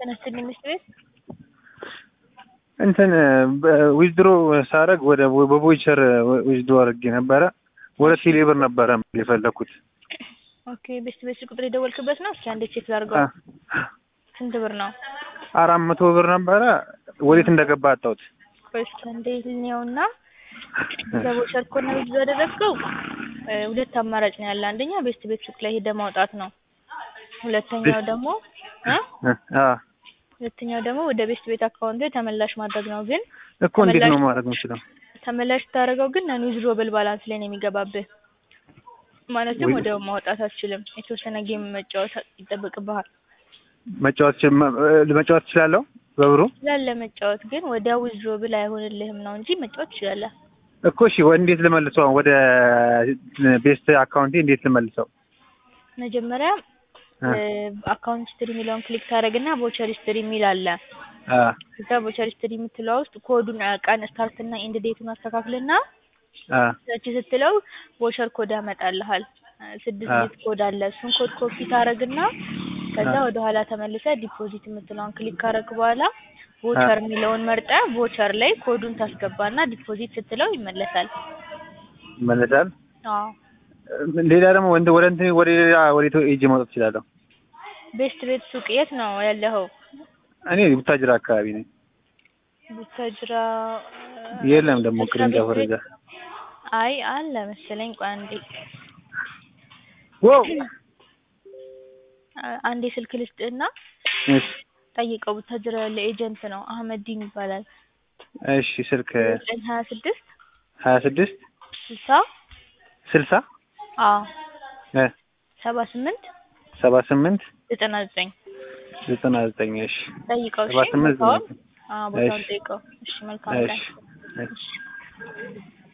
ተነስተን ሚኒስትር ቤት እንትን ዊዝድሮ ሳረግ ወደ በቮይቸር ዊዝድሮ አድርጌ ነበረ። ወደ ቴሌ ብር ነበረ የፈለኩት። ኦኬ ቤስት ቤት ቁጥር የደወልክበት ነው? እስኪ አንዴ ቼክ ላድርገው። ስንት ብር ነው? አራት መቶ ብር ነበረ። ወዴት እንደገባ አጣሁት። ቆይ እስኪ አንዴ ልኔውና በቮቸር ኮና ብዙ ያደረግከው ሁለት አማራጭ ነው ያለ። አንደኛ ቤስት ቤት ሱቅ ላይ ሄደ ማውጣት ነው። ሁለተኛው ደግሞ እ አ ሁለተኛው ደግሞ ወደ ቤስት ቤት አካውንት ተመላሽ ማድረግ ነው። ግን እኮ እንዴት ነው ማድረግ የምችለው? ተመላሽ ታደርገው ግን ነን ዊዝድሮብል ባላንስ ላይ ነው የሚገባብህ። ማለትም ወደ ማውጣት አትችልም። የተወሰነ ጌም መጫወት ይጠበቅብሃል። መጫወት መጫወት እችላለሁ በብሩ ስላለ መጫወት ግን ወደ ዊዝድሮብል አይሆንልህም ነው እንጂ መጫወት ትችላለህ። እኮ እሺ፣ እንዴት ልመልሰው? ወደ ቤስት አካውንቴ እንዴት ልመልሰው? መጀመሪያ አካውንት ሂስትሪ የሚለውን ክሊክ ታደርግና ቮቸር ሂስትሪ የሚል አለ። እዛ ቮቸር ሂስትሪ የምትለው ውስጥ ኮዱን ቀን ስታርት እና ኢንድ ዴቱን አስተካክልና ሰርች ስትለው ቮቸር ኮድ ያመጣልሃል። ስድስት ዲጂት ኮድ አለ። እሱን ኮድ ኮፒ ታደርግና ከዛ ወደ ኋላ ተመልሰ ዲፖዚት የምትለውን ክሊክ ካደረግ በኋላ ቮቸር የሚለውን መርጠ ቮቸር ላይ ኮዱን ታስገባና ዲፖዚት ስትለው ይመለሳል። ይመለሳል። አዎ ሌላ ደግሞ ወንድ ወደ እንትን ወደ ሌላ ወደ ኤጅ ማውጣት እችላለሁ። ቤስት ቤት ሱቅ የት ነው ያለኸው? እኔ ቡታጅራ አካባቢ ነኝ። ቡታጅራ የለም ደግሞ ቅርንጫፍ ወደዛ። አይ አለ መሰለኝ። ቆይ አንዴ ዋው አንዴ ስልክ ልስጥህና እሺ ጠይቀው። ቡታጅራ ያለ ኤጀንት ነው አህመዲን ይባላል። እሺ ስልክ ዘጠኝ ሀያ ስድስት ሀያ ስድስት ስልሳ ስልሳ አዎ እ ሰባ ስምንት ሰባ ስምንት ዘጠና ዘጠኝ ዘጠና ዘጠኝ እሺ ጠይቀው። ሰባ እሺ ስምንት ቦታውን ዘጠና ዘጠኝ አዎ ቦታውን እሺ ጠይቀው። እሺ መልካም ቀን። እሺ እሺ